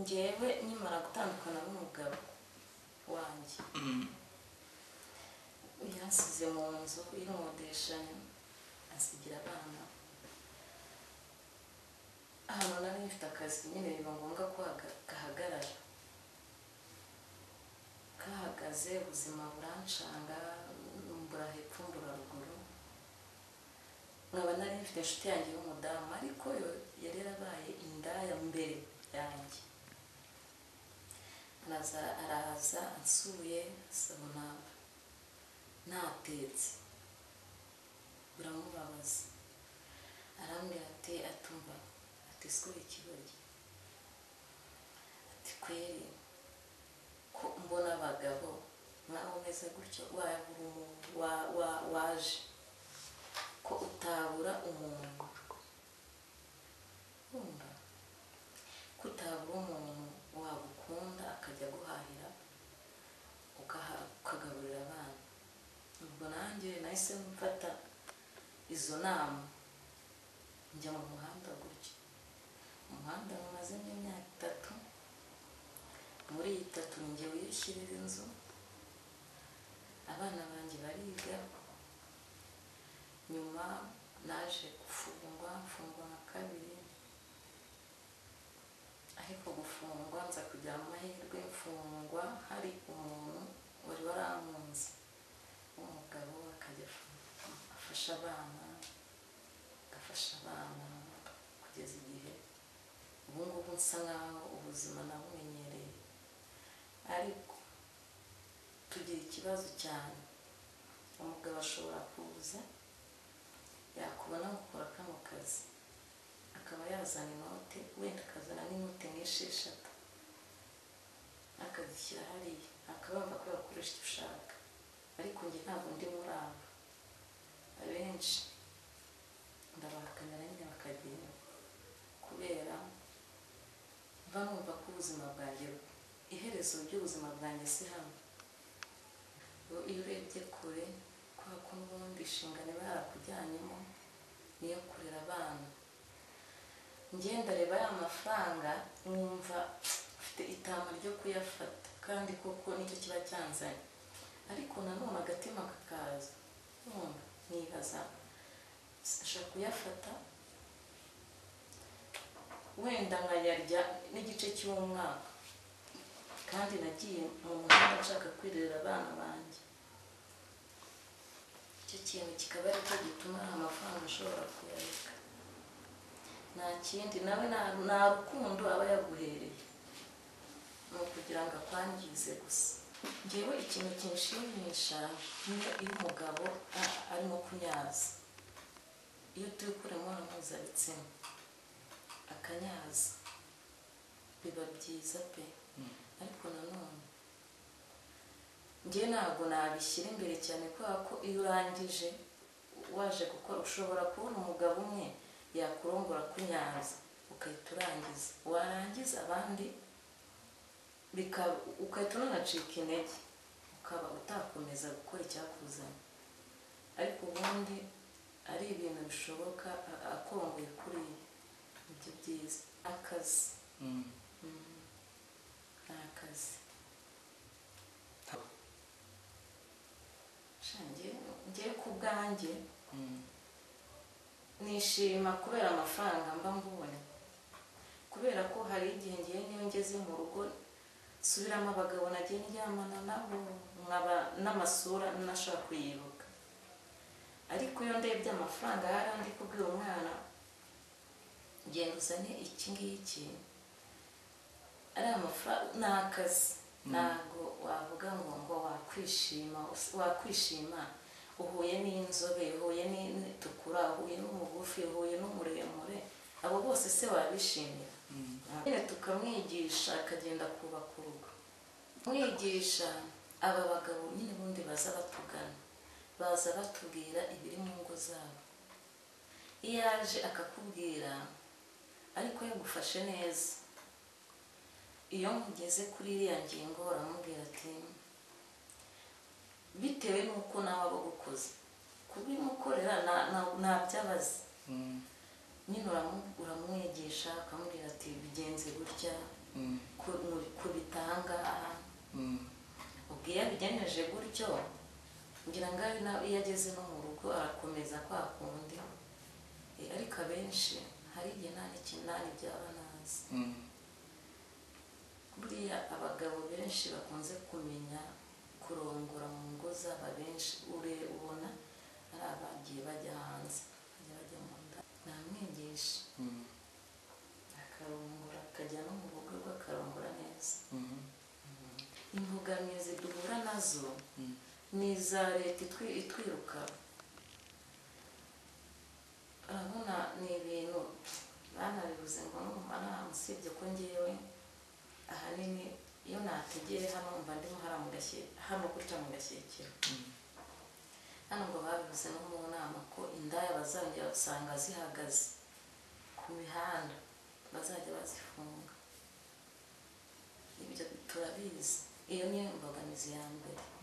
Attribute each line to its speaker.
Speaker 1: ngewe nkimara gutandukana n'umugabo wanjye yansize mu nzu y'inkodeshanyo asigira abana ahantu nari mfite akazi nyine biba ngombwa ko haga- gahagarara kahagaze ubuzima buranshanga mbura hepfo mbura ruguru nkaba nari mfite inshuti yanjye y'umudamu ariko yo yari yarabaye indaya mbere yanjye araza araza ansuye asabona ntatetse biramubabaza arambwira ati atumva ati sikora ikirori ati kweri ko mbona abagabo nawe umeze gutya wabura umuntu wa- wa- waje ko utabura umuntu wumva ko utabura umuntu wagukunda akajya guhahira ugaha- ukagaburira abana ubwo nanjye nahise mfata izo nama njya mu muhanda gutya mu muhanda mumazemo imyaka itatu muri iyi tatu ninjye wiyishyirira inzu abana banjye bariga nyuma naje gufungwa mfungwa nka kabiri ariko gufungwa nza kugira amahirwe mfungwa hari umuntu wari warankunze w'umugabo akajya afu- afasha abana agafasha abana kugeza igihe ubu ngubu nsa nkaho ubuzima nabumenyereye ariko tugira ikibazo cyane umugabo ashobora kuza yakubona gukora kano kazi akaba yazana inote wenda akazana n'inote nk'esheshatu akazishyira hariya akabumva ko yakoresha icyo ushaka ariko njye ntabwo ndi muri abo abenshi ndabahakana nyine bakagenda kubera mba numva ko ubuzima bwanjye iherezo ry'ubuzima bwanjye si hano Ubu iyo urebye kure kubera ko n'ubundi inshingano iba yarakujyanyemo niyo kurera abana ngenda reba ya mafaranga nkumva mfite itama ryo kuyafata kandi koko nicyo kiba cyanzanye ariko nanone agatima kakaza nkumva nibaza ashobora kuyafata wenda nkayarya n'igice cy'umwaka kandi nagiye mu muhanda nshaka kwirera abana banjye icyo kintu kikaba ari cyo gituma nta mafaranga ashobora kuyareka nta kindi nawe nta- nta rukundo aba yaguhereye ni ukugira ngo akwangize gusa ngewe ikintu kinshimisha niyo iyo umugabo a- arimo kunyaza iyo turi gukora imibonano mpuzabitsina akanyaza biba byiza pe ariko nanone njye ntabwo nabishyira imbere cyane kubera ko iyo urangije waje gukora ushobora kubona umugabo umwe yakurongora kunyaza ugahita urangiza warangiza abandi bika- ugahita unanacika intege ukaba utakomeza gukora icyakuzanye ariko ubundi ari ibintu bishoboka a- akongoye kuriya nibyo byiza akazi Mm. ni akazi Sha njye- njye ku bwanjye nishima kubera amafaranga mba mbonye kubera ko hari igihe ngiye niyo ngeze mu rugo nsubiramo abagabo nagiye ndyamana nabo nkaba n'amasura ntashobora kuyibuka ariko iyo ndebye amafaranga yari andi kubwira umwana genda uzane iki ngiki ari amafaranga ni akazi ntabwo wavuga ngo ngo wakwishima wakwishima uhuye n'inzobe uhuye n'itukura uhuye n'umugufi uhuye n'umuremure abo bose se wabishimira nyine tukamwigisha akagenda kubaka urugo mwigisha aba bagabo nyine ubundi baza batugana baza batubwira ibiri mu ngo zabo iyo aje akakubwira ariko yagufashe neza iyo mugeze kuri iriya ngingo baramubwira ati bitewe n'uko nawe abagukoze kubimukorera nta- nta- ntabyabazi nyine uramu- uramwigisha ukamubwira ati bigenze gutya
Speaker 2: mm,
Speaker 1: ku- mu- kubitanga
Speaker 2: mm.
Speaker 1: ubwo iyo abigenjeje gutyo ngira ngo ari na- iyo ageze no mu rugo arakomeza kwa kundi Eh, ariko abenshi hari igihe nta n'ikintu nta n'ibyaba nazi
Speaker 2: mm.
Speaker 1: buriya abagabo benshi bakunze kumenya kurongora mu ngo zabo benshi ure ubona ari abagiye bajya hanze bajya bajya mu nda namwigisha
Speaker 2: Mm.
Speaker 1: akarongora akajya no mu rugo rwe akarongora neza
Speaker 2: Mhm.
Speaker 1: imbogamizi duhura nazo
Speaker 2: Mm.
Speaker 1: ni iza leta itwi- itwiruka urabona ni ibintu banabibuze ngo numara usibye ko ngewe ahanini iyo nategeye hano mba ndimo hara mu gashyira hano gutya mu gashyikiro
Speaker 2: Mm.
Speaker 1: hano ngo babivuze no mu nama ko indaya bazongera usanga zihagaze ku mihanda bazajya bazifunga ibyo turabizi iyo niyo mbogamizi ya mbere